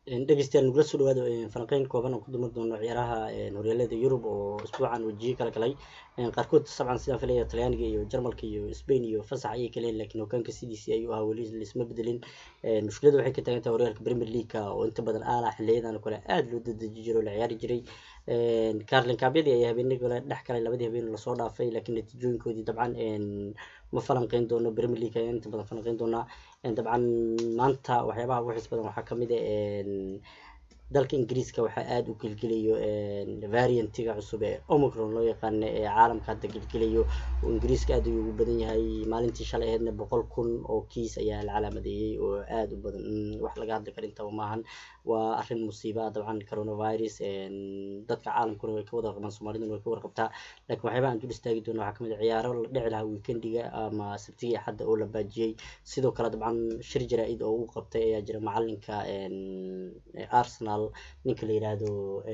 dhegeystayaal nagula soo dhawaado falanqeyn kooban oo ku dumi doono ciyaaraha horyaalada yurub oo isbuucan wajiyo kala galay qaarkood sabcan sidaan filaya talyaaniga iyo jarmalka iyo spain iyo fasax ayay kaleen laakiin hogaanka sidiisi ayuu ahaa weli laisma bedelin mushkilada waxay ka taagan tahay horyaalka premier leagueka oo inta badan aala xiliyadan kale aada loo dadeji jiray oo la ciyaari jiray carlin kaabyadii ayaa habeenii kale dhex galay labadii habeen lasoo dhaafay laakiin natiijooyinkoodii dabcan ma falanqeyn doono premier league ayaan inta badan falanqeyn doonaa dabcan maanta waxyaabaha ugu xiis badan waxaa kamid a dalka ingiriiska waxaa aada u gelgelayo variantiga cusub ee omicron loo yaqaano ee caalamka hadda gelgelayo oo ingiriiska aada ayuu ugu badan yahay maalintii shalay aheedna boqol kun oo kiis ayaa la calaamadeeyey oo aada u badan wax laga hadli kara intaba maahan waa arrin musiiba dabcan coronavirus dadka caalamkuna way ka wada qabaan soomaaliduna way ka warqabtaa laakiin waxyaabaha aan dul istaagi doono waxaa kamid a ciyaaro la dhici lahaa weekendiga ama sabtigii axadda oo la baajiyey sidoo kale dabcan shir jaraa-id oo uu qabtay ayaa jira macalinka arsenal ninka la yiraahdo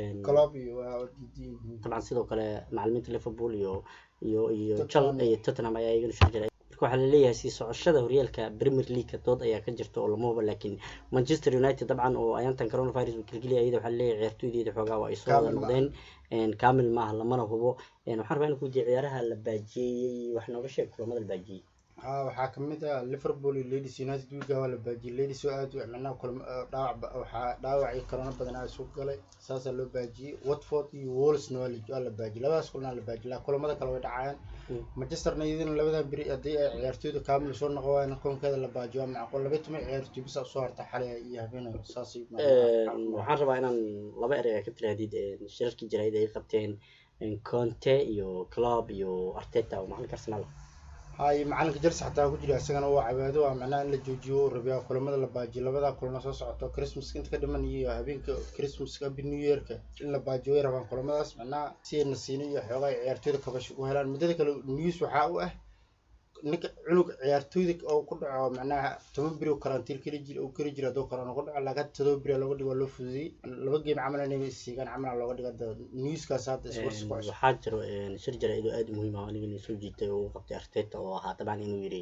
dabcan sidoo kale macalimiinta liverpool iyo iyo iyo jal iyo tottenham ayaa iyagana shir jaraa marka waxaa laleeyahay sii socoshada horyaalka premier leagueka dood ayaa ka jirta oo lamaba laakiin manchester united dabcan oo ayaantan coronavirus uu gelgeliyay iyada waxaa laleeyahay ciyaartooydeeda xoogaa waa ay soo wada noqdeen kamil maaha lamana hubo waxaan rabaa in kudiya ciyaaraha la baajiyey wax nooga sheeg kulamada la baajiyey haa waxaa kamid ah liverpool iyo ladies united wiiga waa la baajiyey ladies oo aad micnaha kulma dhaawac waxaa dhaawac iyo corona badan aa isu galay saasaa loo baajiyey watford iyo wolsna waa la waa la baajiyey labadaas kulnaa la baajiyey laa kulamada kale way dhacayaan manchesterna iyadana labadan beri haddii ay ciyaartooyda kaamil soo noqon waayna koonkeeda la baajiyo waa macquul laba toban ciyaartooy bisa usoo harta xalay iyo habeen saasay waxaan rabaa inaan laba erey a ka tirahdid shirarkii jaraa'id ay qabteen conte iyo club iyo arteta oo macalinka arsenal hay macalinka jelse xataa ku jira isagana waa cabaado waa macnaha in la joojiyo rabiyaa kulamada la baajiyo labadaa kulana soo socoto christmaska inta ka dhiman iyo habeenka christmaska abi new yearka in la baajiyo way rabaan kulamadaas macnaha si ay nasiino iyo xoogaa ciyaartooyda kabasho u helaan muddada kale news waxaa u ah ninka cunug ciyaartooyda oo ku dhaco macnaha toban beri oo karantiil keli jir oo keli jira hadduu korona ku dhaco laakiin todoba beri looga dhigo waa loo fududiyey laba game camal inay siigaan camal looga dhigo hadda newskaas hadda sports ku cusub waxaa jiro shir jaraa'id oo aada muhiim ah anigana soo jiitay oo uu qabtay arteta oo ahaa dabcan inuu yidhi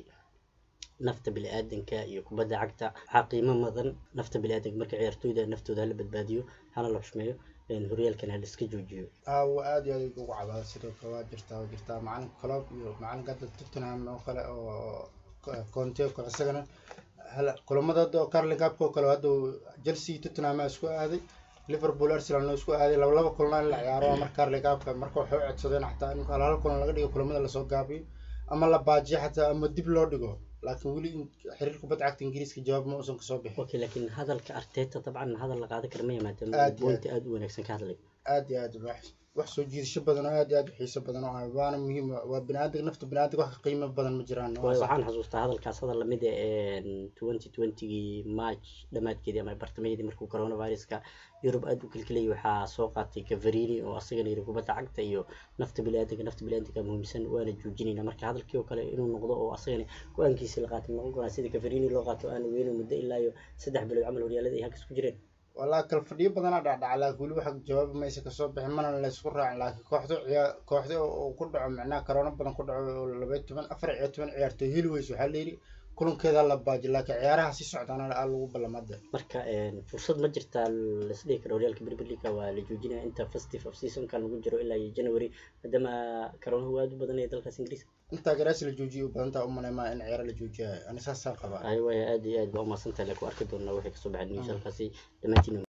nafta bini-aadanka iyo kubadda cagta waxaa qiimo mudan nafta bini-aadanka marka ciyaartooyda naftooda hala badbaadiyo hana la xushmeeyo horyaalkan hala iska joojiyo aawo aad iyo aad ugu cabaada sidoo kale waa jirtaa waa jirtaa macalinka club iyo macalinka hadda tottenham oo kale oo conte oo kale isagana hala kulamada hadda oo carlin cup oo kale hadda chelsea tottenham aa isku aaday liverpool arsenal noo isku aaday laba laba kulana in la ciyaaro marka carlin cupka marka waxay u codsadeen xataa in hal kulan laga dhigo kulamada lasoo gaabiyo ama la baajiyo xataa ama dib loo dhigo laakiin weli xiriir kubadda cagta ingiriiska jawaab ma uusan kasoo bixin okay laakiin hadalka arteta dabcan hadal la qaadan kara ma yimaada Aad iyo bointa aada u wanaagsan ka hadlay aad iyo aad wax wax soo jiidasho badan oo aad iyo aad u xiiso badan oo ah waana muhiim waa biniaadamka nafta biniaadamka wax ka qiimo badan ma jiraan waayo waxaan xasuustaa hadalkaas hadal lamid ah twenty twentygii march dhammaadkeedii ama bartamaheedii markuu coronaviruska yurub aada u kelkelayay waxaa soo qaatay gafarini oo asagana yiri kubadda cagta iyo nafta biniaadanka nafta biniaadanka muhiimsan waana joojinayna marka hadalkii oo kale inuu noqdo oo asagana go-aankiisi la qaatay noqon karaa sida gafarini loo qaato aana weyno muddo ilaa iyo saddex bilood camal horyaalada ay halkas ku jireen walaa kala fadhiyo badanaa dhacdhaca laakiin weli waxa jawaab maysa kasoo bixin mana laysku raacin laakiin kooxda ciyaa kooxda oo ku dhaco macnaha corona badan ku dhaco oo laba toban afar iyo toban ciyaartooy heli weyso waxaa layidhi kulankeeda la baaji laakiin ciyaaraha si socdaana aa lagu ballamada marka fursad ma jirtaa laisdhihi karo horyaalka premier league waa la joojinaya inta festive of seasonka lagu jiro ilaa iyo january maadaama corona uu aada u badanaya dalkaas ingiriiska intaa garaasi la joojiyo u badantaa u maleymaa in ciyaaro la joojiyayo ani saasaan qabaa ay waaya aada iyo aad baa umahadsantahay laku arki doonaa wixii kasoo baxay news halkaasi dhammaantiin